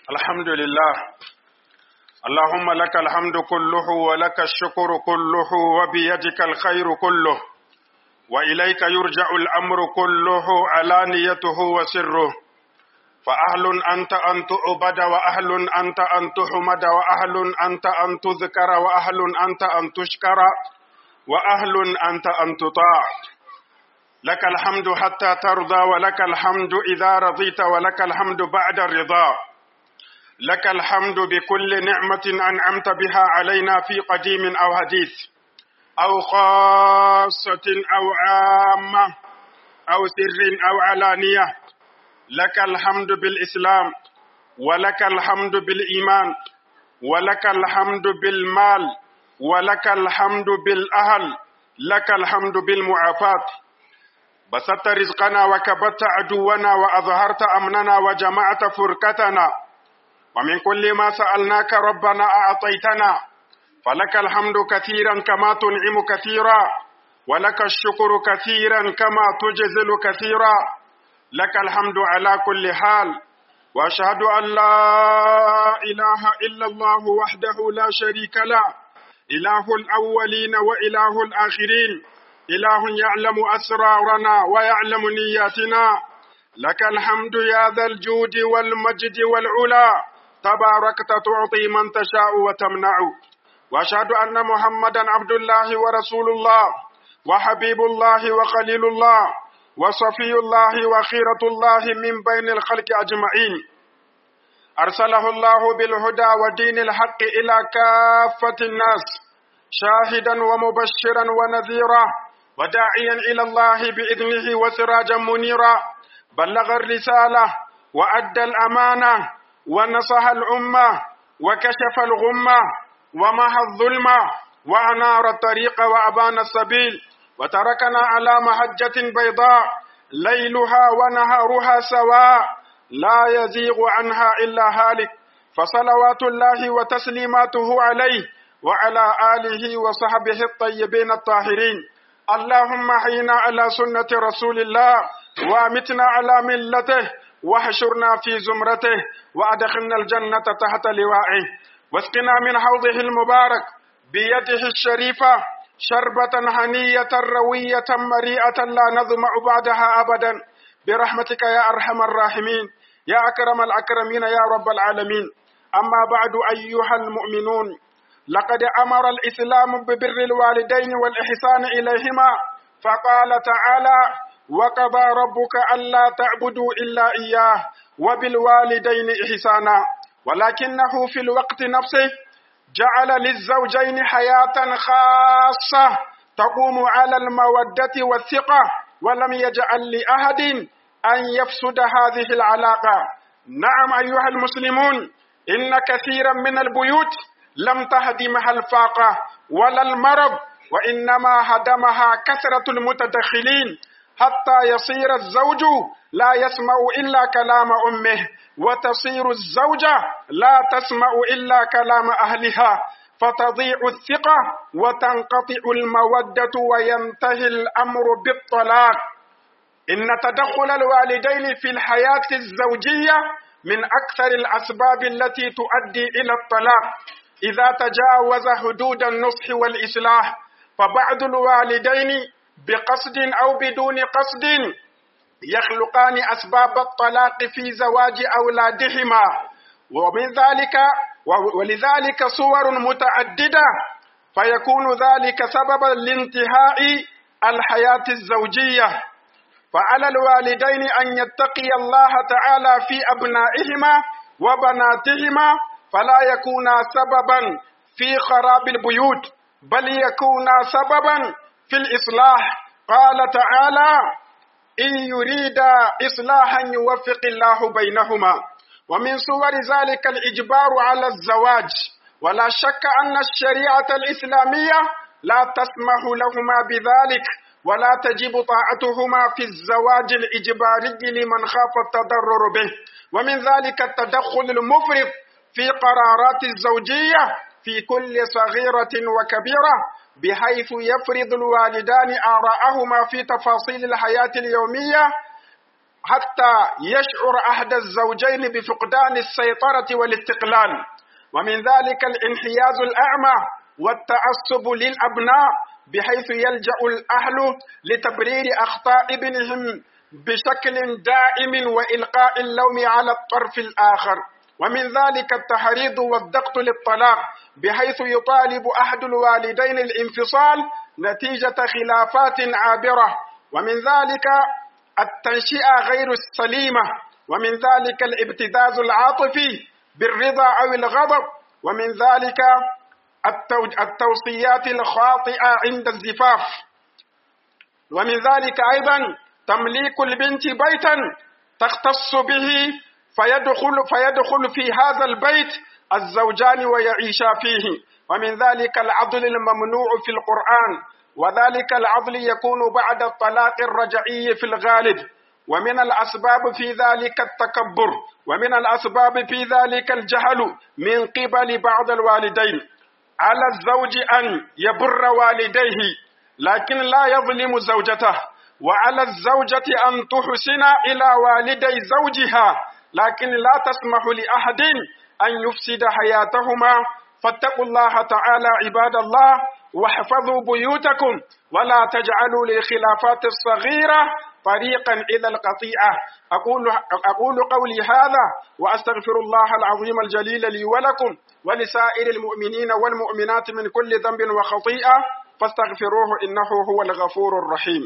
الحمد لله اللهم لك الحمد كله ولك الشكر كله وبيدك الخير كله وإليك يرجع الأمر كله علانيته وسره فأهل أنت أن تعبد وأهل أنت أن تحمد وأهل أنت أن تذكر وأهل أنت أن تشكر وأهل أنت أن تطاع لك الحمد حتى ترضى ولك الحمد إذا رضيت ولك الحمد بعد الرضا لك الحمد بكل نعمة أنعمت بها علينا في قديم أو حديث أو خاصة أو عامة أو سر أو علانية لك الحمد بالإسلام ولك الحمد بالإيمان ولك الحمد بالمال ولك الحمد بالأهل لك الحمد بالمعافاة بسطت رزقنا وكبت عدونا وأظهرت أمننا وجمعت فرقتنا ومن كل ما سألناك ربنا أعطيتنا فلك الحمد كثيرا كما تنعم كثيرا ولك الشكر كثيرا كما تجزل كثيرا لك الحمد على كل حال واشهد ان لا اله الا الله وحده لا شريك له اله الاولين واله الاخرين اله يعلم اسرارنا ويعلم نياتنا لك الحمد يا ذا الجود والمجد والعلا تباركت تعطي من تشاء وتمنع واشهد ان محمدا عبد الله ورسول الله وحبيب الله وخليل الله وصفي الله وخيرة الله من بين الخلق أجمعين أرسله الله بالهدى ودين الحق إلى كافة الناس شاهدا ومبشرا ونذيرا وداعيا إلى الله بإذنه وسراجا منيرا بلغ الرسالة وأدى الأمانة ونصح الأمة وكشف الغمة ومحى الظلمة وأنار الطريق وأبان السبيل وتركنا على محجة بيضاء ليلها ونهارها سواء لا يزيغ عنها إلا هالك فصلوات الله وتسليماته عليه وعلى آله وصحبه الطيبين الطاهرين اللهم حينا على سنة رسول الله وامتنا على ملته واحشرنا في زمرته وأدخلنا الجنة تحت لوائه واسقنا من حوضه المبارك بيده الشريفة شربة هنية روية مريئة لا نظمع بعدها أبدا برحمتك يا أرحم الراحمين يا أكرم الأكرمين يا رب العالمين أما بعد أيها المؤمنون لقد أمر الإسلام ببر الوالدين والإحسان إليهما فقال تعالى وقضى ربك ألا تعبدوا إلا إياه وبالوالدين إحسانا ولكنه في الوقت نفسه جعل للزوجين حياة خاصة تقوم على المودة والثقة ولم يجعل لأحد أن يفسد هذه العلاقة نعم أيها المسلمون إن كثيرا من البيوت لم تهدمها الفاقة ولا المرض وإنما هدمها كثرة المتدخلين حتى يصير الزوج لا يسمع إلا كلام أمه وتصير الزوجة لا تسمع إلا كلام أهلها فتضيع الثقة وتنقطع المودة وينتهي الأمر بالطلاق إن تدخل الوالدين في الحياة الزوجية من أكثر الأسباب التي تؤدي إلى الطلاق إذا تجاوز حدود النصح والإصلاح فبعض الوالدين بقصد أو بدون قصد يخلقان أسباب الطلاق في زواج أولادهما ومن ذلك ولذلك صور متعددة فيكون ذلك سببا لانتهاء الحياة الزوجية فعلى الوالدين أن يتقي الله تعالى في أبنائهما وبناتهما فلا يكونا سببا في خراب البيوت بل يكونا سببا في الإصلاح قال تعالى إن يريد إصلاحا يوفق الله بينهما ومن صور ذلك الإجبار على الزواج ولا شك أن الشريعة الإسلامية لا تسمح لهما بذلك ولا تجب طاعتهما في الزواج الإجباري لمن خاف التضرر به ومن ذلك التدخل المفرط في قرارات الزوجية في كل صغيرة وكبيرة بحيث يفرض الوالدان آراءهما في تفاصيل الحياة اليومية حتى يشعر أحد الزوجين بفقدان السيطرة والاستقلال ومن ذلك الانحياز الأعمى والتعصب للأبناء بحيث يلجأ الأهل لتبرير أخطاء ابنهم بشكل دائم وإلقاء اللوم على الطرف الآخر ومن ذلك التحريض والضغط للطلاق بحيث يطالب أحد الوالدين الانفصال نتيجة خلافات عابرة ومن ذلك التنشئة غير السليمة ومن ذلك الابتزاز العاطفي بالرضا أو الغضب ومن ذلك التوصيات الخاطئة عند الزفاف ومن ذلك أيضا تمليك البنت بيتا تختص به فيدخل, فيدخل في هذا البيت الزوجان ويعيشا فيه ومن ذلك العضل الممنوع في القرآن وذلك العضل يكون بعد الطلاق الرجعي في الغالب ومن الأسباب في ذلك التكبر ومن الأسباب في ذلك الجهل من قبل بعض الوالدين على الزوج أن يبر والديه لكن لا يظلم زوجته وعلى الزوجة أن تحسن إلى والدي زوجها لكن لا تسمح لأحد أن يفسد حياتهما فاتقوا الله تعالى عباد الله واحفظوا بيوتكم ولا تجعلوا للخلافات الصغيرة طريقا إلى القطيعة أقول, أقول قولي هذا وأستغفر الله العظيم الجليل لي ولكم ولسائر المؤمنين والمؤمنات من كل ذنب وخطيئة فاستغفروه إنه هو الغفور الرحيم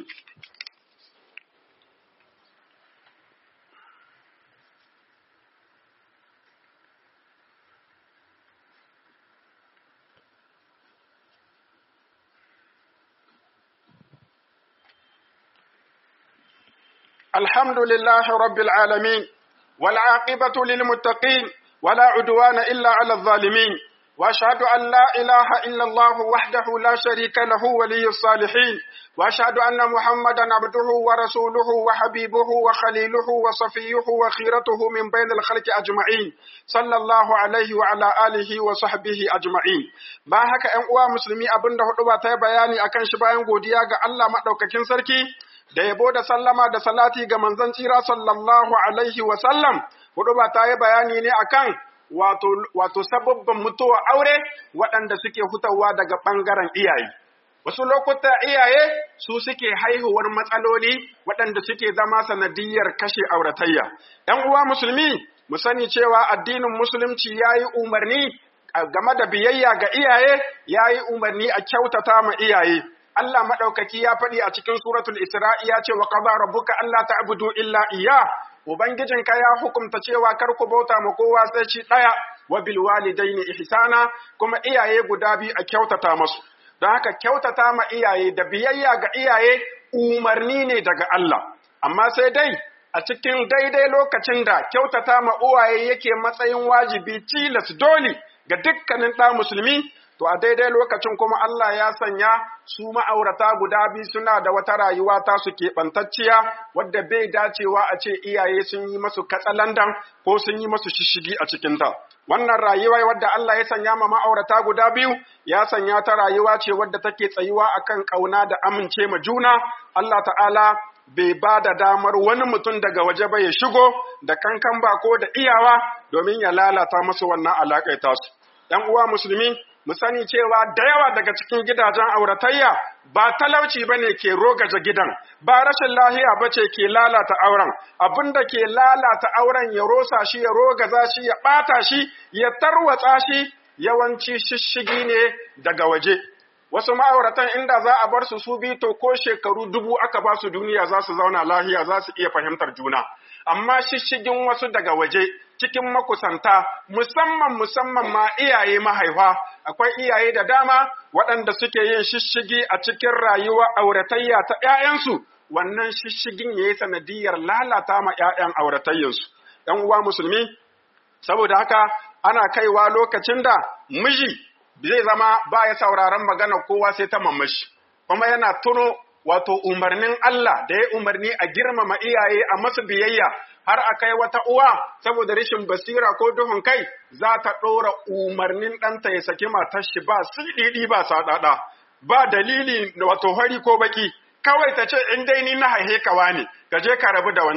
الحمد لله رب العالمين والعاقبة للمتقين ولا عدوان إلا على الظالمين وأشهد أن لا إله إلا الله وحده لا شريك له ولي الصالحين وأشهد أن محمدا عبده ورسوله وحبيبه وخليله وصفيه وخيرته من بين الخلق أجمعين صلى الله عليه وعلى آله وصحبه أجمعين ba haka ‘yan uwa musulmi abin da hudu ba ta yi bayani akan shi bayan godiya ga Allah maɗaukakin sarki da yabo da sallama da salati ga manzon tsira sallallahu alaihi wa sallam hudu ba ta yi bayani ne akan wato wato sababban mutuwa aure waɗanda suke hutawa daga ɓangaren iyaye wasu lokuta iyaye su suke haihuwar matsaloli waɗanda suke zama sanadiyar kashe auratayya ‘yan uwa musulmi mu sani cewa addinin musulunci ya yi umarni game da biyayya ga iyaye ya yi umarni a kyautata ma iyaye Allah maɗaukaki ya faɗi a cikin suratul Isra'i ya ce wa qada rabbuka alla ta'budu illa iya ubangijinka ya hukumta cewa kar ku bauta ma kowa sai shi ɗaya wa bil walidaini ihsana kuma iyaye guda biyu a kyautata masu don haka kyautata ma iyaye da biyayya ga iyaye umarni ne daga Allah amma sai dai a cikin daidai lokacin da kyautata ma uwaye yake matsayin wajibi tilas dole ga dukkanin ɗa musulmi to a daidai lokacin kuma Allah ya sanya su ma'aurata guda biyu suna da wata rayuwa ta su keɓantacciya wadda bai dacewa a ce iyaye sun yi masu katsalandan ko sun yi masu shishigi a cikinta. Wannan rayuwa wadda Allah ya sanya ma ma'aurata guda biyu ya sanya ta rayuwa ce wadda take tsayuwa akan ƙauna da amince ma juna. Allah ta'ala bai ba da damar wani mutum daga waje ba ya shigo da kankan bako da iyawa domin ya lalata masu wannan alaƙai tasu. ‘Yan uwa musulmi, mu sani cewa da yawa daga cikin gidajen auratayya ba talauci ba ne ke rogaje gidan, ba rashin lahiya ba ce ke lalata auren, abin da ke lalata auren ya rosa shi, ya rogaza shi, ya ɓata shi, ya tarwatsa shi, yawanci shishigi ne daga waje. Wasu ma'auratan inda za a bar su su bi to ko shekaru dubu aka ba su duniya za su zauna lahiya za su iya fahimtar juna. Amma shishigin wasu daga waje cikin makusanta musamman musamman ma iyaye mahaifa akwai iyaye da dama waɗanda suke yin shishigi a cikin rayuwa auratayya ta ‘ya'yansu wannan shishigin ya yi sanadiyar lalata ma ‘ya'yan auratayyansu. ‘Yan uwa musulmi, saboda haka ana kaiwa lokacin da miji zai zama ba ya sauraron magana kowa sai ta mamashi, kuma yana tuno wato umarnin Allah da ya umarni a girmama iyaye a masu biyayya har a kai wata uwa saboda rashin basira ko duhun kai za ta ɗora umarnin ɗanta ya saki matar shi ba siɗiɗi ba saɗaɗa ba dalili wato hari ko baki kawai ta ce in dai ni na haihe kawa ne ka je ka rabu da wanci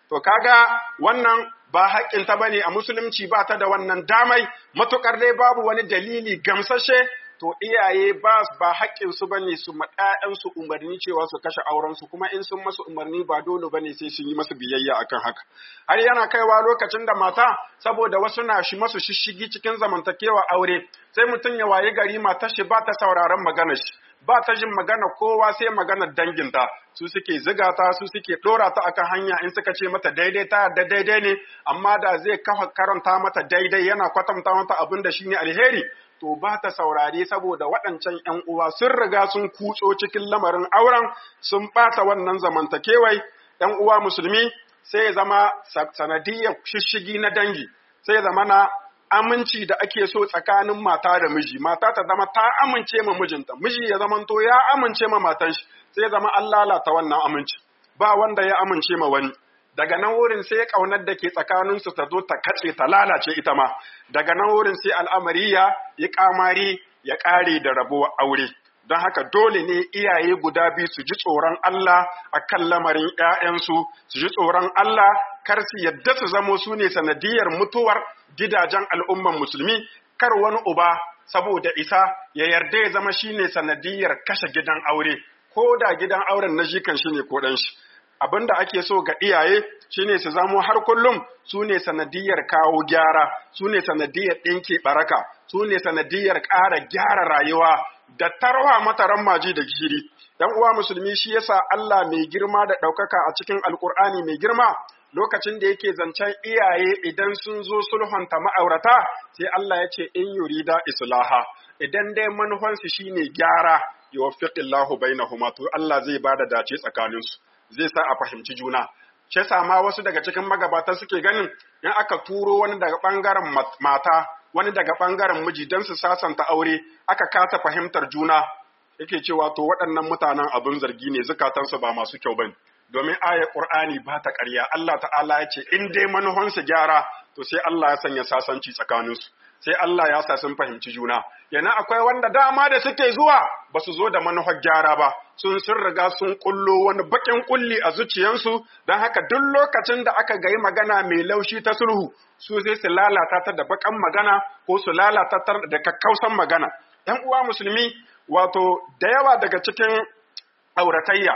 to kaga wannan ba haƙƙinta ba ne a musulunci ba ta da wannan damai matuƙar dai babu wani dalili gamsashe to iyaye ba ba haƙƙin su bane su ma su umarni cewa su kashe auren su kuma in sun masu umarni ba dole bane sai sun yi masu biyayya akan haka har yana kaiwa lokacin da mata saboda wasu na shi masu shishigi cikin zamantakewa aure sai mutum ya wayi gari matar shi ba ta sauraron maganar shi ba ta jin magana kowa sai maganar danginta su suke ziga ta su suke dora ta akan hanya in suka ce mata daidai ta yarda daidai ne amma da zai kafa karanta mata daidai yana kwatanta mata abin da shine alheri to ba ta saurare saboda waɗancan ‘yan uwa sun riga sun kutso cikin lamarin auren sun ɓata wannan zamantakewai ‘yan uwa musulmi sai ya zama sanadiyar shishigi na dangi sai ya zama na aminci da ake so tsakanin mata da miji mata ta zama ta amince ma mijinta miji ya zama to ya amince ma matan shi sai ya zama an lalata wannan aminci ba wanda ya amince ma wani daga nan wurin sai kaunar da ke tsakaninsu ta zo ta katse ta lalace ita ma daga nan wurin sai al'amari ya yi kamari ya ƙare da rabuwar aure don haka dole ne iyaye guda biyu su ji tsoron Allah a kan lamarin ‘ya'yansu su ji tsoron Allah kar su yadda su zamo su ne sanadiyar mutuwar gidajen al'umman musulmi kar wani uba saboda isa ya yarda ya zama shine sanadiyar kashe gidan aure ko da gidan auren na jikan shi ne ko ɗan shi abin da ake so ga iyaye shine su zamo har kullum su ne sanadiyar kawo gyara su ne sanadiyar ɗinke baraka su ne sanadiyar ƙara gyara rayuwa da tarwa mataran maji da gishiri dan uwa musulmi shi yasa Allah mai girma da ɗaukaka a cikin alkur'ani mai girma lokacin da yake zancen iyaye idan sun zo sulhunta ma'aurata sai Allah ya ce in yurida islaha idan dai manufansu shine gyara yuwaffiqillahu bainahuma to Allah zai bada dace tsakaninsu zai sa a fahimci juna. Shi ma wasu daga cikin magabata suke ganin in aka turo wani daga ɓangaren mata, wani daga ɓangaren miji don su sasanta aure, aka kasa fahimtar juna, yake cewa to waɗannan mutanen abin zargi ne zukatansu ba masu kyau bane. Domin aya Ƙur'ani ba ta ƙarya, Allah ta'ala ya ce in dai manuhansu gyara, to sai Allah ya sanya sasanci tsakaninsu. sai Allah ya sa sun fahimci juna. Yana akwai wanda dama da suke zuwa ba su zo da manufar gyara ba, sun sun riga sun kullo wani bakin kulli a zuciyansu, don haka duk lokacin da aka gayi magana mai laushi ta sulhu, su sai su lalata ta da bakan magana ko su lalata ta da kakkausan magana. ‘Yan uwa musulmi, wato da yawa daga cikin auratayya,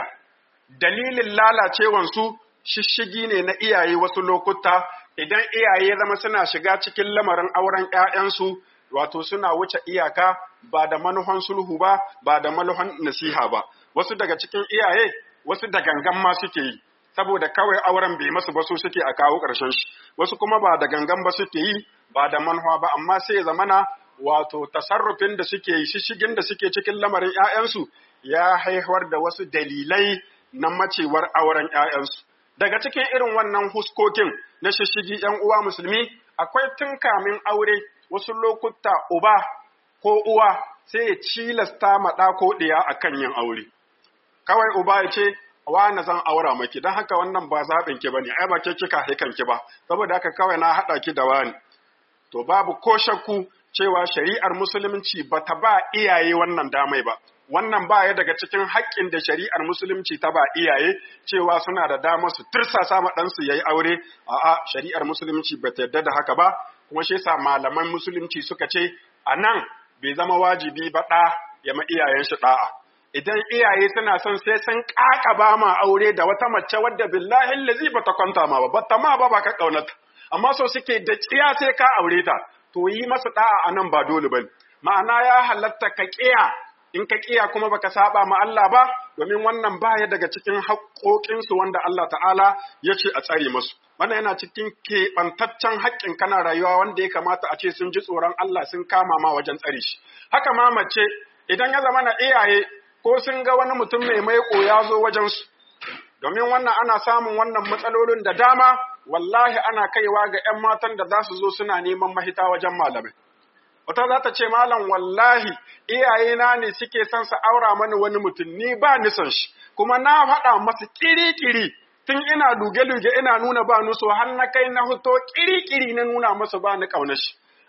dalilin lalacewansu shishigi ne na iyaye wasu lokuta idan iyaye zama suna shiga cikin lamarin auren ‘ya'yansu, wato suna wuce iyaka ba da manuhan sulhu ba, ba da manuhan nasiha ba. Wasu daga cikin iyaye, wasu da gangan ma suke yi, saboda kawai auren bai masu ba su suke a kawo ƙarshen shi. Wasu kuma ba da gangan ba suke yi, ba da manuwa ba, amma sai zamana wato tasarrufin da suke yi, shishigin da suke cikin lamarin ‘ya'yansu ya haihuwar da wasu dalilai na macewar auren ‘ya'yansu. Daga cikin irin wannan huskokin na shishigi ‘yan uwa musulmi, akwai tun kamin aure wasu lokuta uba ko uwa sai ya cilasta maɗa ko ɗiya a kan yin aure. Kawai uba ya ce, na zan aura maki, don haka wannan ba zaɓin ki ba ne, ai ba ke kika haikan ki ba, saboda haka kawai na haɗa ki da wani. To babu ko shakku cewa shari'ar musulunci ba ta ba iyaye wannan damai ba. wannan ba ya daga cikin haƙƙin da shari'ar musulunci ta ba iyaye cewa suna da dama su tirsasa ma ɗansu ya yi aure a'a shari'ar musulunci ba ta yarda da haka ba kuma shi yasa malaman musulunci suka ce a nan bai zama wajibi ba ɗa ya ma iyayen shi ɗa'a idan iyaye suna son sai sun ƙaƙaba ma aure da wata mace wadda billahi lazi ba ta kwanta ma ba ba ta ma ba ba ka ƙaunata amma so suke da tsiya sai ka aure ta to yi masa ɗa'a a nan ba dole ba ma'ana ya halatta ka ƙiya in ka kiya kuma baka saba ma Allah ba domin wannan baya daga cikin haƙoƙinsu wanda Allah ta'ala ya ce a tsare musu wannan yana cikin keɓantaccen haƙƙin kana rayuwa wanda ya kamata a ce sun ji tsoron Allah sun kama ma wajen tsare shi haka ma mace idan ya zama na iyaye ko sun ga wani mutum mai maiƙo ya zo wajen su domin wannan ana samun wannan matsalolin da dama wallahi ana kaiwa ga 'yan matan da za su zo suna neman mahita wajen malamai wata za ta ce malam wallahi iyayena ne suke son su aura mani wani mutum ni ba ni son shi kuma na faɗa masa kiri-kiri tun ina luge-luge ina nuna ba nuso har na kai na fito kiri-kiri na nuna masa ba ni ƙaunar shi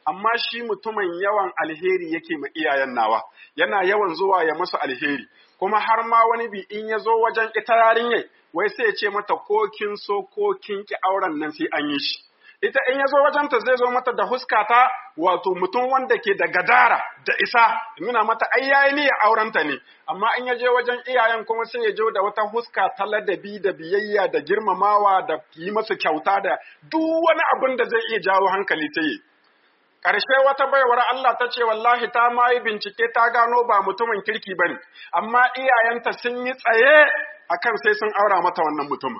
amma shi mutumin yawan alheri yake ma iyayen nawa yana yawan zuwa ya musu alheri kuma har ma wani bi in ya zo wajen ita yarinyar wai sai ya ce mata ko kin so ko kin ki auren nan sai an yi shi ita in ya zo wajenta zai zo mata da huskata wato mutum wanda ke da gadara da isa nuna mata ai yayi ni ya aurenta ne amma in ya je wajen iyayen kuma sai ya je da wata huska ta ladabi da biyayya da girmamawa da yi masa kyauta da duk wani abin da zai iya jawo hankali ta yi ƙarshe wata baiwar Allah ta ce wallahi ta ma yi bincike ta gano ba mutumin kirki ba ne amma iyayenta sun yi tsaye akan sai sun aura mata wannan mutumin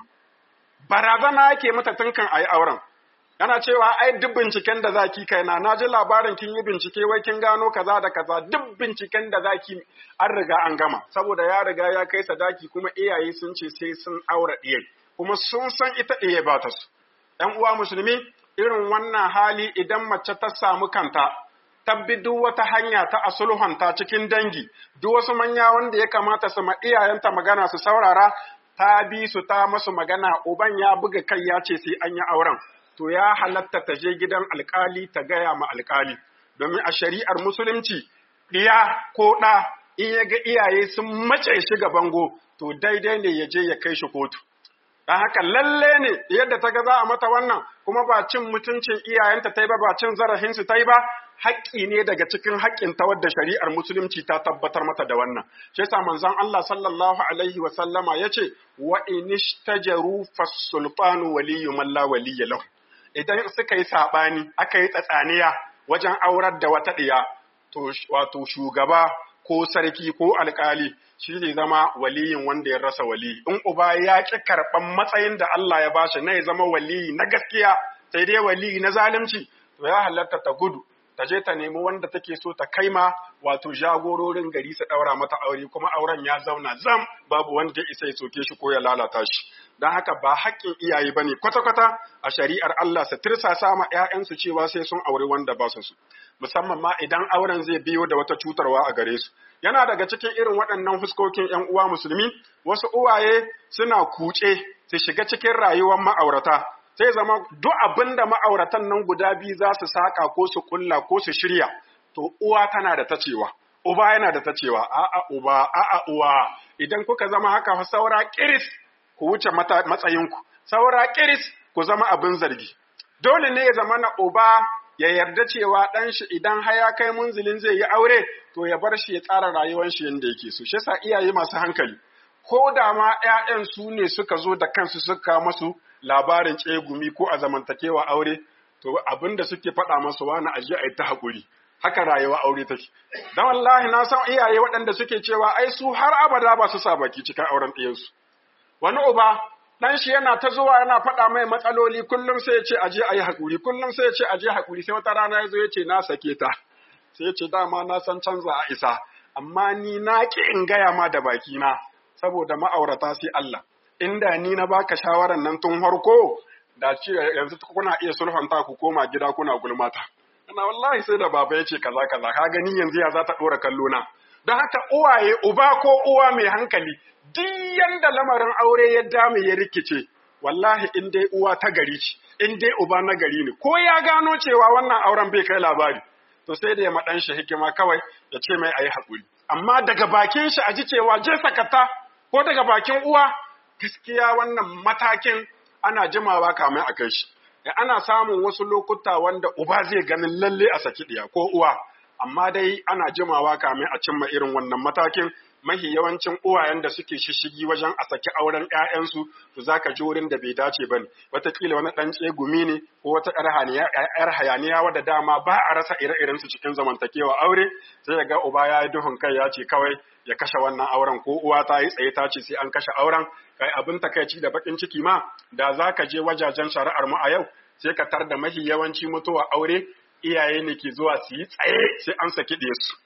barazana yake mata tun kan a yi auren yana cewa ai duk binciken da zaki kai na na ji labarin kin yi bincike wai kin gano kaza da kaza duk binciken da zaki an riga an gama saboda ya riga ya kai sadaki kuma iyaye sun ce sai sun aura ɗiye kuma sun san ita ɗiye ba ta su ɗan uwa musulmi irin wannan hali idan mace ta samu kanta tabbi duk wata hanya ta asulhanta cikin dangi duk wasu manya wanda ya kamata su ma iyayenta magana su saurara ta bi su ta masu magana uban ya buga kai ya ce sai an yi auren to ya halatta ta je gidan alkali ta gaya ma alkali domin a shari'ar musulunci ɗiya ko ɗa in ya ga iyaye sun mace shi ga bango to daidai ne ya je ya kai shi kotu don haka lalle ne yadda ta ga za a mata wannan kuma ba cin mutuncin iyayenta ta yi ba ba cin zarafinsu ta yi ba haƙƙi ne daga cikin haƙƙin ta wadda shari'ar musulunci ta tabbatar mata da wannan shi yasa manzon Allah sallallahu alaihi wa sallama yace wa inishtajaru fasulfanu waliyyu man la waliyya lahu idan suka yi saɓani aka yi tsatsaniya wajen aurar da wata ɗiya, to wato shugaba ko sarki ko alƙali shi zai zama waliyin wanda ya rasa wali. In uba ya ƙi karɓan matsayin da Allah ya bashi na ya zama waliyi na gaskiya sai dai waliyi na zalunci, to ya halatta ta gudu. Ta je ta nemi wanda take so ta kaima wato jagororin gari su ɗaura mata aure kuma auren ya zauna zam babu wanda ya isa ya soke shi ko ya lalata shi. don haka ba haƙƙin iyaye ba ne kwata-kwata a shari'ar Allah su tirsasa ma ‘ya'yansu cewa sai sun auri wanda ba su su, musamman ma idan auren zai biyo da wata cutarwa a gare su. Yana daga cikin irin waɗannan fuskokin ‘yan uwa musulmi, wasu uwaye suna kuce su shiga cikin rayuwar ma'aurata, sai zama duk abin da ma'auratan nan guda biyu za su saƙa ko su kulla ko su shirya, to uwa tana da ta cewa. Uba yana da ta cewa, a'a uba, a'a uwa, idan kuka zama haka fa saura kiris ku wuce matsayinku, saura kiris ku zama abin zargi. Dole ne ya zama na uba ya yarda cewa ɗan shi idan haya kai munzilin zai yi aure, to ya bar shi ya tsara rayuwar shi yadda yake so. Shi yasa iyaye masu hankali, ko da ma ‘ya'yan su ne suka zo da kansu suka masu labarin tsegumi ko a zamantakewa aure, to abin da suke faɗa masu wani aje a yi ta haƙuri. Haka rayuwa aure take. Don wallahi na san iyaye waɗanda suke cewa ai su har abada ba su sa baki cikin auren ɗiyansu. wani uba dan shi yana ta zuwa yana faɗa mai matsaloli kullum sai ya ce aje ayi hakuri kullum sai ya ce aje hakuri sai wata rana ya zo ya ce na sake ta sai ya ce dama na san canza a isa amma ni na ki in gaya ma da baki na saboda ma'aurata sai Allah inda ni na baka shawaran nan tun farko da ce yanzu kuna iya sulhunta ku koma gida kuna gulmata ana wallahi sai da baba ya ce kaza kaza ka gani yanzu ya za ta ɗora kallo na don haka uwaye uba ko uwa mai hankali duk yanda lamarin aure ya dame ya rikice wallahi in dai uwa ta gari ce in dai uba na gari ne ko ya gano cewa wannan auren bai kai labari to sai da ya maɗan shi hikima kawai ya ce mai ayi haƙuri amma daga bakin shi a ji cewa je sakata ko daga bakin uwa gaskiya wannan matakin ana jimawa kamar a kai shi ana samun wasu lokuta wanda uba zai ganin lalle a saki ɗiya ko uwa amma dai ana jimawa kamin a cimma irin wannan matakin mahi yawancin uwayen da suke shishigi wajen a saki auren ƴaƴansu to zaka ji wurin da bai dace bane wataƙila wani ɗan tsegumi ne ko wata ƴar hayaniya wadda dama ba a rasa ire-iren su cikin zamantakewa aure sai ga uba ya yi duhun kai ya ce kawai ya kashe wannan auren ko uwa ta yi tsaye ta ce sai an kashe auren kai abin takaici da bakin ciki ma da zaka je wajajen shari'ar mu a yau sai ka tar da mahi yawanci mutuwa aure iyaye ne ke zuwa su yi tsaye sai an saki su.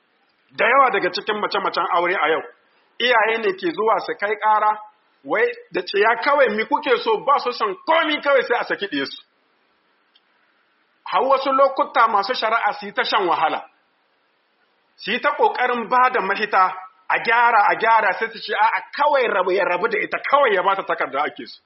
Da yawa daga cikin mace-macen aure a yau, iyaye ne ke zuwa su kai ƙara, wai da ciya kawai mi kuke so ba su son komi kawai sai a saki su. Har wasu lokuta masu shari'a su yi ta shan wahala, su yi ta ƙoƙarin ba da mahita a gyara a gyara sai su ce a kawai rabu ya rabu da ita kawai ya bata takarda ake su.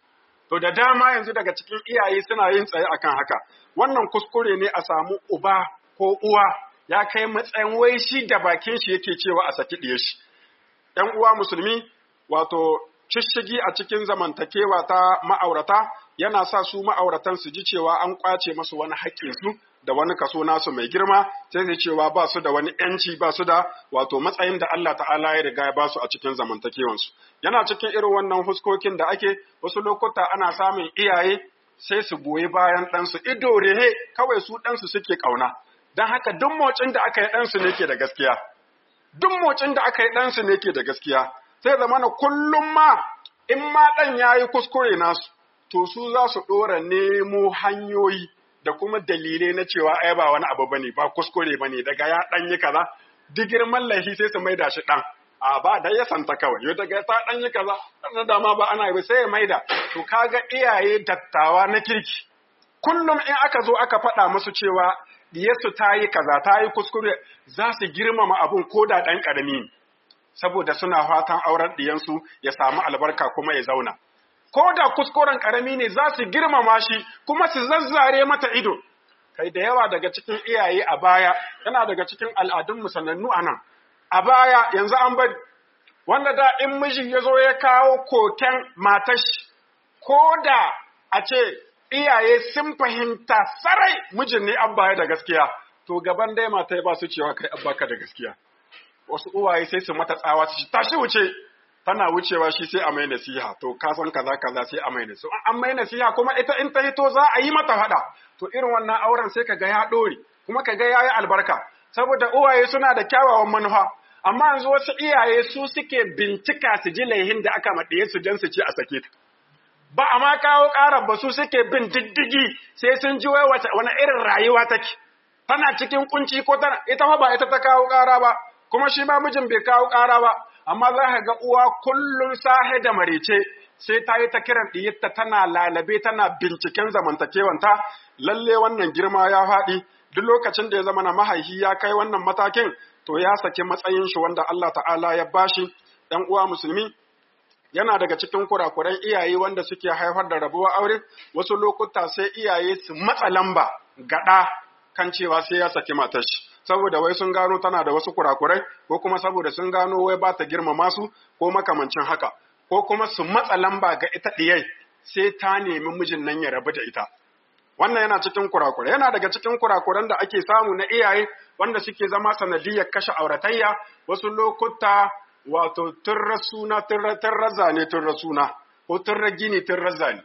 to da dama yanzu daga cikin iyaye suna yin tsaye akan haka wannan kuskure ne a samu uba ko uwa ya kai matsayin wai shi da bakin shi yake cewa a saki ɗiye shi ‘yan uwa musulmi wato shishigi a cikin zamantakewa ta ma'aurata yana sa su ma'auratan su ji cewa an kwace masu wani haƙƙinsu da wani kaso nasu mai girma sai su cewa ba su da wani ‘yanci ba su da wato matsayin da Allah ta'ala ya riga ya ba su a cikin zamantakewansu. Yana cikin irin wannan huskokin da ake wasu lokuta ana samun iyaye sai su goyi bayan ɗansu ido rehe kawai su ɗansu suke ƙauna. Don haka duk motsin da aka yi ɗansu ne ke da gaskiya. Duk motsin da aka yi ɗansu ne ke da gaskiya. Sai zamana kullum ma in ma ɗan ya yi kuskure nasu, to su za su ɗora nemo hanyoyi da kuma dalilai na cewa ai ba wani abu bane ba kuskure bane daga ya dan yi kaza duk girman laifi sai su maida shi dan a ba da ya santa kawai yau daga ta dan yi kaza na dama ba ana yi sai ya maida to kaga iyaye dattawa na kirki kullum in aka zo aka faɗa musu cewa diyarsu ta yi kaza ta yi kuskure za su girmama abun ko da ɗan ƙarami saboda suna fatan auren diyansu ya samu albarka kuma ya zauna ko da kuskuren karami ne za su girmama shi kuma su zazzare mata ido kai da yawa daga cikin iyaye a baya yana daga cikin al'adun musanannu a nan a baya yanzu an bari wanda da in miji ya zo ya kawo koken matashi ko da a ce iyaye sun fahimta sarai mijin ne an baya da gaskiya to gaban dai mata ba su cewa kai abba da gaskiya wasu uwaye sai su mata tsawa su tashi wuce tana wucewa shi sai a mai nasiha to ka san kaza kaza sai a mai nasiha an mai nasiha kuma ita in ta hito za a yi mata fada to irin wannan auren sai kaga ya dore kuma kaga yayi albarka saboda uwaye suna da kyawawan manufa amma yanzu wasu iyaye su suke bincika su ji laihin da aka maɗiye su dan su ce a sake ta ba a ma kawo ƙarar ba su suke bin diddigi sai sun ji wai wani irin rayuwa take tana cikin kunci ko tana ita ba ita ta kawo ƙara ba kuma shi ma mijin bai kawo ƙara ba amma za ka ga uwa kullum sahe da marice sai ta yi ta kiran ɗiyarta tana lalabe tana binciken zamantakewanta lalle wannan girma ya faɗi duk lokacin da ya zama na mahaihi ya kai wannan matakin to ya saki matsayin shi wanda Allah ta'ala ya bashi ɗan uwa musulmi yana daga cikin kurakuran iyaye wanda suke haifar da rabuwar aure wasu lokuta sai iyaye su matsa lamba gaɗa kan cewa sai ya saki matar shi saboda wai sun gano tana da wasu kurakurai ko kuma saboda sun gano wai ba ta girmama su ko makamancin haka ko kuma su matsa lamba ga ita ɗiyai sai ta nemi mijin nan ya rabu da ita wannan yana cikin kurakurai yana daga cikin kurakuran da ake samu na iyaye wanda suke zama sanadiyar kashe auratayya wasu lokuta wato tun rasuna tun razane tun rasuna ko tun ragini tun razane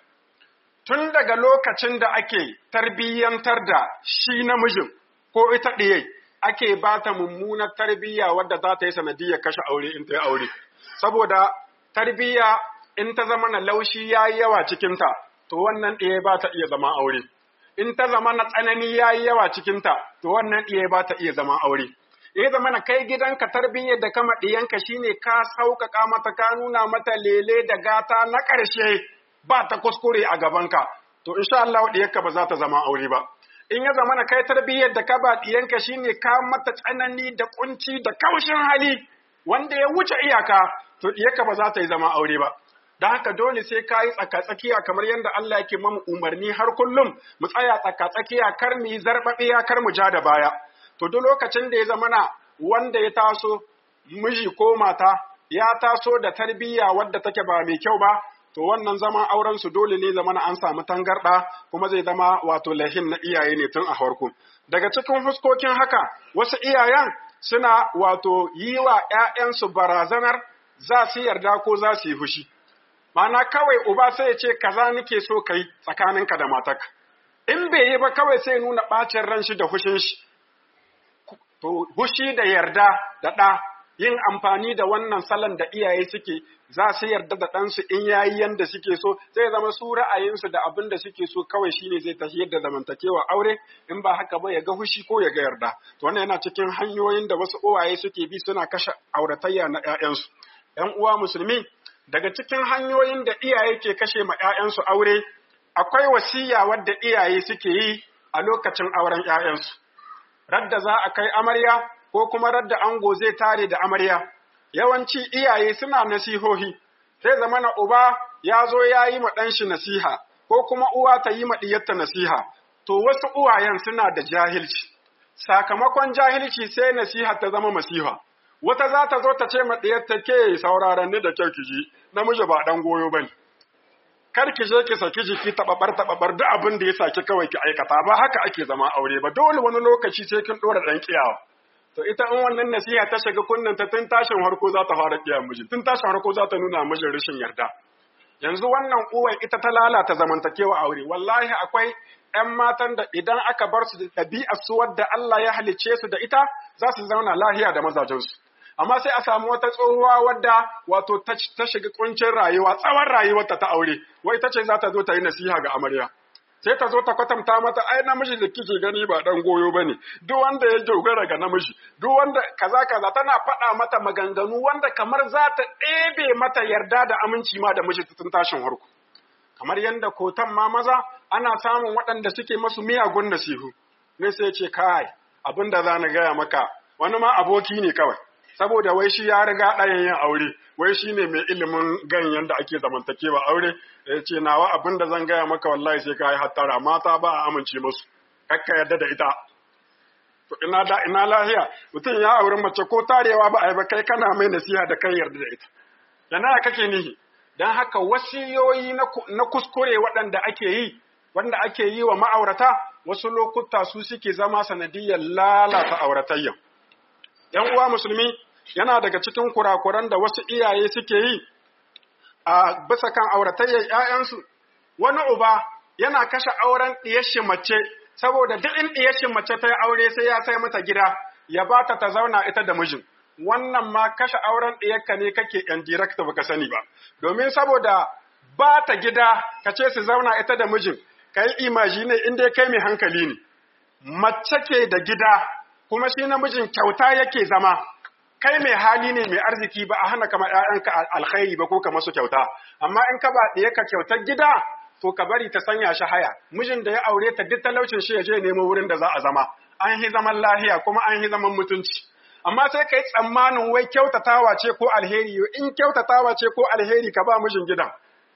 tun daga lokacin da ake tarbiyyantar da shi namijin ko ita ɗiyai ake ba ta mummunar tarbiyya wadda za ta yi sanadiyar kashe aure in ta yi aure. Saboda tarbiyya in ta zama na laushi ya yi yawa cikinta, to wannan ɗaya ba ta iya zama aure. In ta zama na tsanani ya yi yawa cikinta, to wannan ɗaya ba ta iya zama aure. Ya zama na kai gidanka tarbiyyar da kama ɗiyanka shine ka sauƙaƙa mata ka nuna mata lele da gata na ƙarshe ba ta kuskure a gabanka. To insha Allah ɗiyarka ba za ta zama aure ba. in ya zama na kai tarbiyyar da ka ba ɗiyanka shine ka mata tsanani da kunci da kaushin hali wanda ya wuce iyaka to ɗiyarka ba za ta yi zama aure ba don haka dole sai ka yi tsakatsakiya kamar yadda Allah yake mamu umarni har kullum mu tsaya tsakatsakiya kar mu yi zarbaɓiya kar mu ja da baya to duk lokacin da ya zama na wanda ya taso miji ko mata ya taso da tarbiyya wadda take ba mai kyau ba to wannan zaman auren su dole ne zama an samu tangarɗa kuma zai zama wato lahin na iyaye ne tun a farko daga cikin fuskokin haka wasu iyayen suna wato yi wa ‘ya'yansu barazanar za su yarda ko za su yi fushi Mana kawai uba sai ya ce kaza nake so kai tsakaninka da matarka in bai yi ba kawai sai nuna ɓacin ran shi da fushin shi to fushi da yarda da ɗa yin amfani da wannan salon da iyaye suke za su yarda da ɗansu in yayi yanda suke so zai zama su ra'ayinsu da abin da suke so kawai shine zai tafi yadda zamantakewa aure in ba haka ba ya ga hushi ko ya ga yarda to wannan yana cikin hanyoyin da wasu uwaye suke bi suna kashe auratayya na ƴaƴansu ƴan uwa musulmi daga cikin hanyoyin da iyaye ke kashe ma ƴaƴansu aure akwai wasiya wadda iyaye suke yi a lokacin auren ƴaƴansu radda za a kai amarya ko kuma radda ango zai tare da amarya yawanci iyaye suna nasihohi sai zamana uba ya zo ya yi ma ɗanshi nasiha ko kuma uwa ta yi ma ɗiyarta nasiha to wasu uwayen suna da jahilci sakamakon jahilci sai nasiha ta zama masiha wata za ta zo ta ce ma ɗiyarta ke sauraron ni da kyau ki ji namiji ba ɗan goyo ba ne kar ki je ki saki jiki taɓaɓar taɓaɓar duk abin da ya saki kawai ki aikata ba haka ake zama aure ba dole wani lokaci sai kin ɗora ɗan ƙiyawa to ita in wannan nasiha ta shiga kunnen ta tun tashin harko za ta fara ƙiya miji tun tashin harko za ta nuna mijin rashin yarda yanzu wannan uwar ita ta lalata zamantakewa aure wallahi akwai ‘yan matan da idan aka bar su da ɗabi'ar su wadda Allah ya halicce su da ita za su zauna lahiya da mazajensu amma sai a samu wata tsohuwa wadda wato ta shiga kuncin rayuwa tsawon rayuwarta ta aure wai ta ce za ta zo ta yi nasiha ga amarya sai ta zo ta kwatanta mata ai namiji da kike gani ba dan goyo bane duk wanda ya dogara ga namiji duk wanda kaza kaza tana faɗa mata maganganu wanda kamar za ta ɗebe mata yarda da aminci ma da miji tun tashin harko kamar yadda kotan ma maza ana samun waɗanda suke masu miyagun nasihu ne sai ce kai abin da za na gaya maka wani ma aboki ne kawai saboda wai shi ya riga ɗayan yin aure wai shi ne mai ilimin ganyen da ake zamantakewa aure ya ce nawa abin da zan gaya maka wallahi sai ka yi hattara mata ba a amince musu kakka yadda da ita to ina da ina lahiya mutum ya auri mace ko tarewa ba a yi ba kai kana mai nasiha da kai yarda da ita yana kake nihi dan haka wasiyoyi na kuskure waɗanda ake yi wanda ake yi wa ma'aurata wasu lokuta su suke zama sanadiyar lalata auratayya ‘yan uwa musulmi yana daga cikin kurakuran da wasu iyaye suke yi a bisa kan auratayyar ‘ya'yansu, wani uba yana kashe auren ɗiyashin mace, saboda duk in ɗiyashin mace ta yi aure sai ya sai mata gida, ya ba ta ta zauna ita da mijin. Wannan ma kashe auren ɗiyarka ne kake ‘yan direkta baka sani ba, domin saboda ba ta gida ka ce su zauna ita da mijin, ka yi imaji ne inda kai mai hankali ne. Mace ke da gida, kuma shi namijin kyauta yake zama kai mai hali ne mai arziki ba a hana kama ‘ya'yanka alkhairi ba ko ka masu kyauta amma in ka ba ɗaya ka kyautar gida to ka bari ta sanya shi haya mijin da ya aure ta duk talaucin shi ya je nemo wurin da za a zama an yi zaman lahiya kuma an yi zaman mutunci amma sai ka yi tsammanin wai kyautatawa ce ko alheri in kyautatawa ce ko alheri ka ba mijin gidan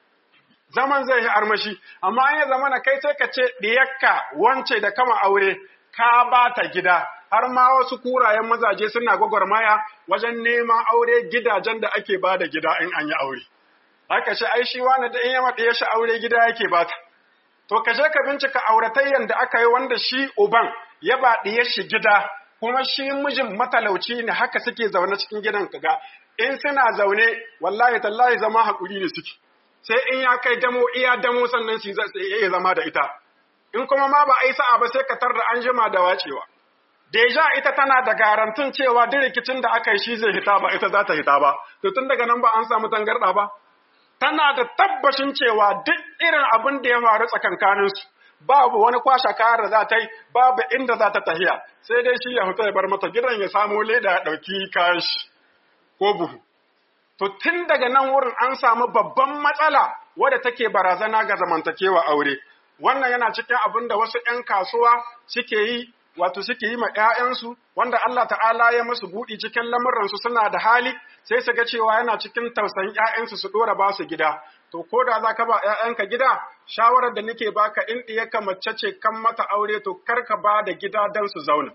zaman zai yi armashi amma an yi zamana kai sai ka ce ɗiyakka wance da kama aure ka ba ta gida har ma wasu kurayen mazaje suna gwagwarmaya wajen neman aure gidajen da ake ba da gida in an yi aure. Haka shi ai shi wani da in yama ɗaya shi aure gida yake ba ta. To ka je ka bincika auratayyan da aka yi wanda shi uban ya ba ɗaya shi gida kuma shi mijin matalauci ne haka suke zaune cikin gidan kaga in suna zaune wallahi tallahi zama haƙuri ne suke. Sai in ya kai damo iya damo sannan su iya zama da ita. In kuma ma ba a yi sa'a ba sai ka tar da an jima da wacewa. Deja ita tana da garantin cewa duk rikicin da aka yi shi zai hita ba ita za ta hita ba, to tun daga nan ba an samu tangarɗa ba. Tana da tabbashin cewa duk irin abin da ya faru tsakankaninsu, babu wani kwashe kayar da za ta yi, babu inda za ta tahiya, sai dai shi ya fita ya bar mata gidan ya samo leda ya ɗauki kayan shi ko buhu. To tun daga nan wurin an samu babban matsala wadda take barazana ga zamantakewa aure. Wannan yana cikin abin da wasu ‘yan kasuwa suke yi wato suke yi ma ‘ya'yansu wanda Allah ta'ala ya musu buɗi cikin lamuransu suna da hali sai su ga cewa yana cikin tausayin ‘ya'yansu su ɗora ba su gida. To, ko da za ka ba ‘ya'yanka gida, shawarar da nake baka in ɗiyarka mace ce kan mata aure to kar ka ba da gida don su zauna.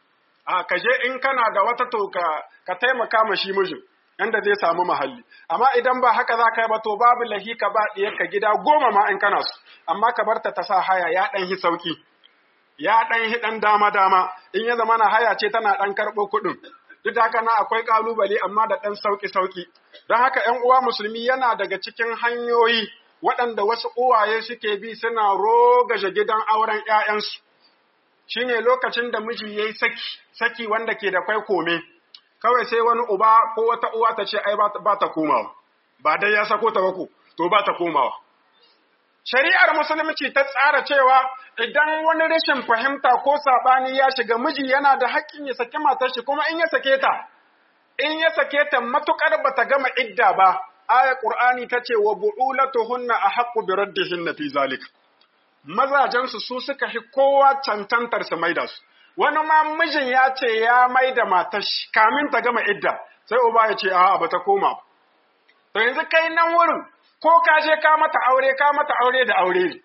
A ka je in kana da wata to ka taimaka ma shi mijin. Yanda zai samu mahalli, amma idan ba haka za ka yi ba to babu lahi ka ba ɗiyarka gida goma ma in kana su, amma ka bar ta ta sa haya ya ɗan hi sauki. ya ɗan hi ɗan dama-dama in ya zama na haya ce tana ɗan karɓo kuɗin. Duk da haka na akwai ƙalubale amma da ɗan sauƙi-sauƙi. Don haka ‘yan uwa musulmi yana daga cikin hanyoyi waɗanda wasu uwaye suke bi suna rogaje gidan auren ‘ya'yansu. Shi ne lokacin da miji ya yi saki, saki wanda ke da kwai kome, kawai sai wani uba ko wata uwa ta ce ai ba ta komawa, ba dai ya sako ta bako, to ba ta komawa. Shari'ar Musulunci ta tsara cewa idan wani rashin fahimta ko saɓani ya shiga miji yana da haƙƙin ya saki matar shi kuma in ya sake ta, in ya sake ta matuƙar ba ta gama idda ba, aya Ƙur'ani ta ce wa bu'ulatuhunna a haƙƙu bi raddihinna fi zalik. Mazajensu su suka fi kowa cancantar su maida su. Wani ma mijin ya ce ya maida matar shi kamin ta gama idda, sai uba ya ce a'a ba ta koma ba. To yanzu kai nan wurin ko ka je ka mata aure ka mata aure da aure ne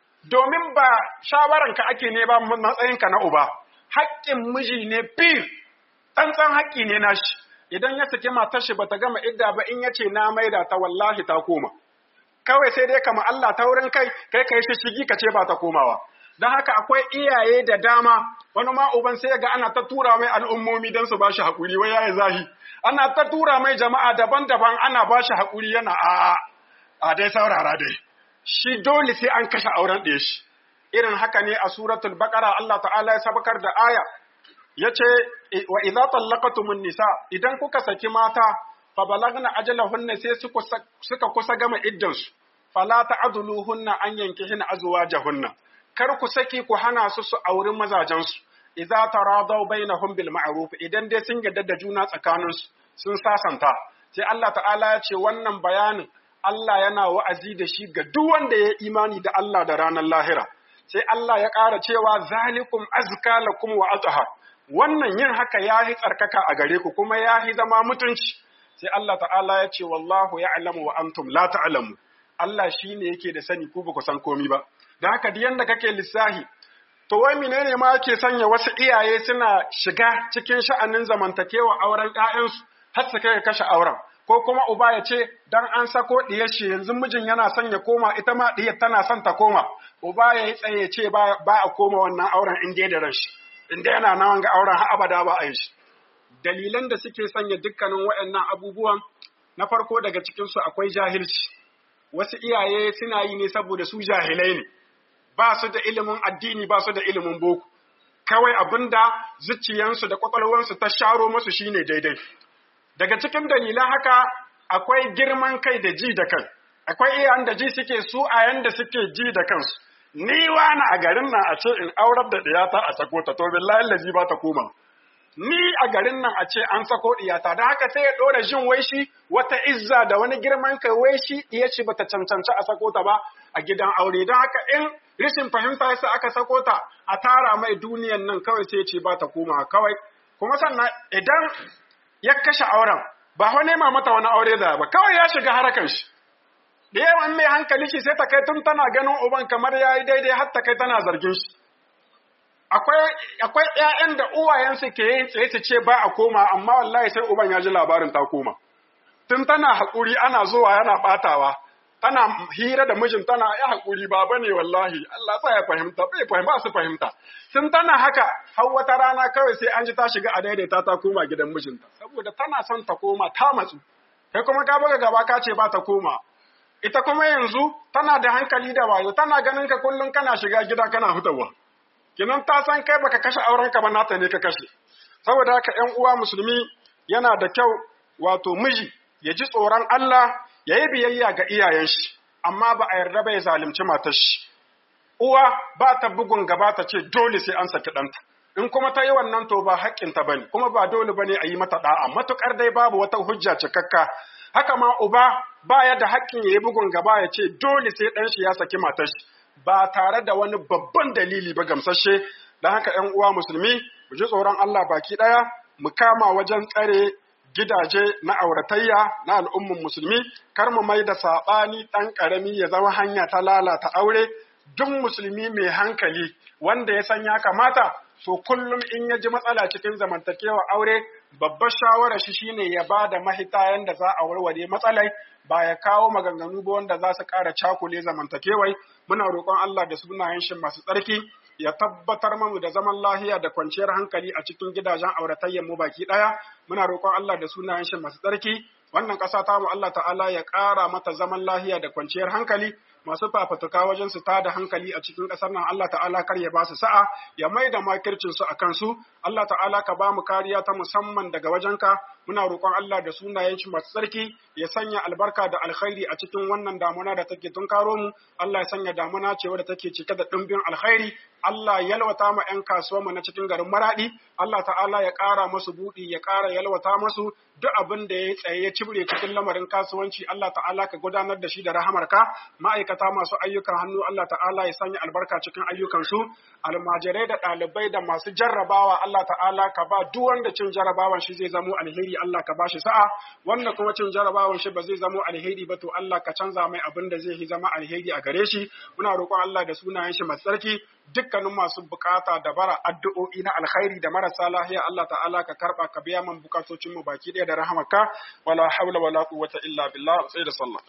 domin ba shawaranka ake ne ba matsayinka na uba haƙƙin miji ne fir tsantsan haƙƙi ne nashi idan ya saki matar shi bata gama idda ba in yace na maida ta wallahi ta koma kawai sai dai kama Allah ta wurin kai kai kai shi shigi ka ce ba ta komawa don haka akwai iyaye da dama wani ma uban sai ga ana ta tura mai al'ummomi don su bashi haƙuri wai yayi zahi ana ta tura mai jama'a daban-daban ana bashi haƙuri yana a a dai saurara dai shi dole sai an kashe auren ɗaya shi irin haka ne a suratul baqara Allah ta'ala ya sabakar da aya yace wa idza tallaqatumun nisa idan kuka saki mata fa balagna ajalahunna sai suka kusa gama iddansu fala ta'dhuluhunna an yankihina azwajahunna kar ku saki ku hana su su auri mazajensu idza taradaw bainahum bil ma'ruf idan dai sun yarda da juna tsakaninsu sun sasanta sai Allah ta'ala ya ce wannan bayanin Allah yana wa'azi da shi ga duk wanda ya imani da Allah da ranar lahira sai Allah ya ƙara cewa zalikum azka lakum wa athhar wannan yin haka yahi tsarkaka a gare ku kuma yahi zama mutunci sai Allah ta'ala ya ce wallahu ya'lamu wa antum la ta'lamu Allah shine yake da sani ku ba ku san komi ba da haka duk yanda kake lissahi to wai menene ma yake sanya wasu iyaye suna shiga cikin sha'anin zamantakewa auren ƴaƴansu har su kai kashe auren ko kuma uba ya ce dan an sako diyar shi yanzu mijin yana son ya koma ita ma diyar tana son ta koma uba ya yi tsaye ce ba a koma wannan auren in dai da ran shi in dai yana nan ga auren har abada ba a yi shi dalilan da suke sanya dukkanin waɗannan abubuwan na farko daga cikin su akwai jahilci wasu iyaye suna yi ne saboda su jahilai ne ba su da ilimin addini ba su da ilimin boko kawai abinda zuciyansu da kwakwalwansu ta sharo musu shine daidai daga cikin dalilan haka akwai girman kai da ji da kai akwai iyayen da ji suke su a yanda suke ji da kansu ni wani a garin nan a ce in aurar da ɗiyata a sako ta to billahi lazi ba ta koma ni a garin nan a ce an sako ɗiyata don haka sai ya ɗora jin wai shi wata izza da wani girman kai wai shi ɗiya ce bata cancanci a sako ta ba a gidan aure don haka in rashin fahimta yasa aka sako ta a tara mai duniyan nan kawai sai ce ba ta koma kawai kuma sannan idan ya kashe auren ba fa nema mata wani aure da ba kawai ya shiga harakan shi da yawan mai hankali shi sai ta kai tun tana ganin uban kamar ya yi daidai har ta kai tana zargin shi akwai akwai ƴaƴan da uwayensu ke yin tsaye su ce ba a koma amma wallahi sai uban ya ji labarin ta koma tun tana haƙuri ana zuwa yana ɓatawa tana hira da mijin tana ya haƙuri ba bane wallahi Allah sa ya fahimta bai fahimta su fahimta tun tana haka har wata rana kawai sai an ji ta shiga a daidaita ta koma gidan mijinta saboda tana son ta koma ta matsu kai kuma ka buga gaba ka ce ba ta koma ita kuma yanzu tana da hankali da wayo tana ganin ka kullum kana shiga gida kana hutawa kinan ta san kai baka kashe auren ka ba nata ne ka kashe saboda haka ƴan uwa musulmi yana da kyau wato miji ya ji tsoron Allah ya yi biyayya ga iyayen shi amma ba a yarda ba ya zalunci matar shi uwa ba ta bugun gaba ta ce dole sai an saki ɗanta in kuma ta yi wannan to ba haƙƙinta ba ne kuma ba dole ba ne a yi mata ɗa'a matuƙar dai babu wata hujja cikakka haka ma uba ba ya da haƙƙin ya yi bugun gaba ya ce dole sai ɗan shi ya saki matar shi ba tare da wani babban dalili ba gamsashe don haka ‘yan uwa musulmi mu ji tsoron Allah baki ɗaya mu kama wajen tsare gidaje na auratayya na al'ummin musulmi kar mu mai da saɓani ɗan ƙarami ya zama hanya ta lalata aure duk musulmi mai hankali wanda ya san ya kamata to kullum in ya ji matsala cikin zamantakewa aure babbar shawarar shi shine ya ba da mahita yanda za a warware matsalai ba ya kawo maganganu ba wanda za su ƙara cakule zamantakewai muna roƙon Allah da sunayen shi masu tsarki ya tabbatar mamu da zaman lahiya da kwanciyar hankali a cikin gidajen auratayyar mu baki ɗaya muna roƙon Allah da sunayen shi masu tsarki wannan ƙasa ta mu Allah ta'ala ya ƙara mata zaman lahiya da kwanciyar hankali masu fafatuka wajen su tada hankali a cikin ƙasar nan Allah ta'ala kar ya ba su sa'a ya mai da makircin su a kansu Allah ta'ala ka ba mu kariya ta musamman daga wajenka muna roƙon Allah da sunayen shi masu tsarki ya sanya albarka da alkhairi a cikin wannan damuna da take tunkaro mu Allah ya sanya damuna ce wadda take cike da ɗimbin alkhairi Allah ya yalwata ma 'yan kasuwanmu na cikin garin Maradi Allah ta'ala ya ƙara masu buɗi ya ƙara yalwata masu duk abin da ya tsaye ya cibre cikin lamarin kasuwanci Allah ta'ala ka gudanar da shi da rahamarka ma'aikata ma'aikata masu ayyukan hannu Allah ta'ala ya sanya albarka cikin ayyukansu almajirai da ɗalibai da masu jarrabawa Allah ta'ala ka ba duk wanda cin jarrabawan shi zai zamo alheri Allah ka ba shi sa'a wanda kuma cin jarrabawan shi ba zai zamo alheri ba to Allah ka canza mai abin da zai zama alheri a gare shi muna roƙon Allah da sunayen shi masu tsarki dukkanin masu bukata da bara addu'o'i na alkhairi da marasa lahiya Allah ta'ala ka karba ka biya man bukatocin mu baki ɗaya da rahamaka wala hawla wala quwwata illa billah sai da sallah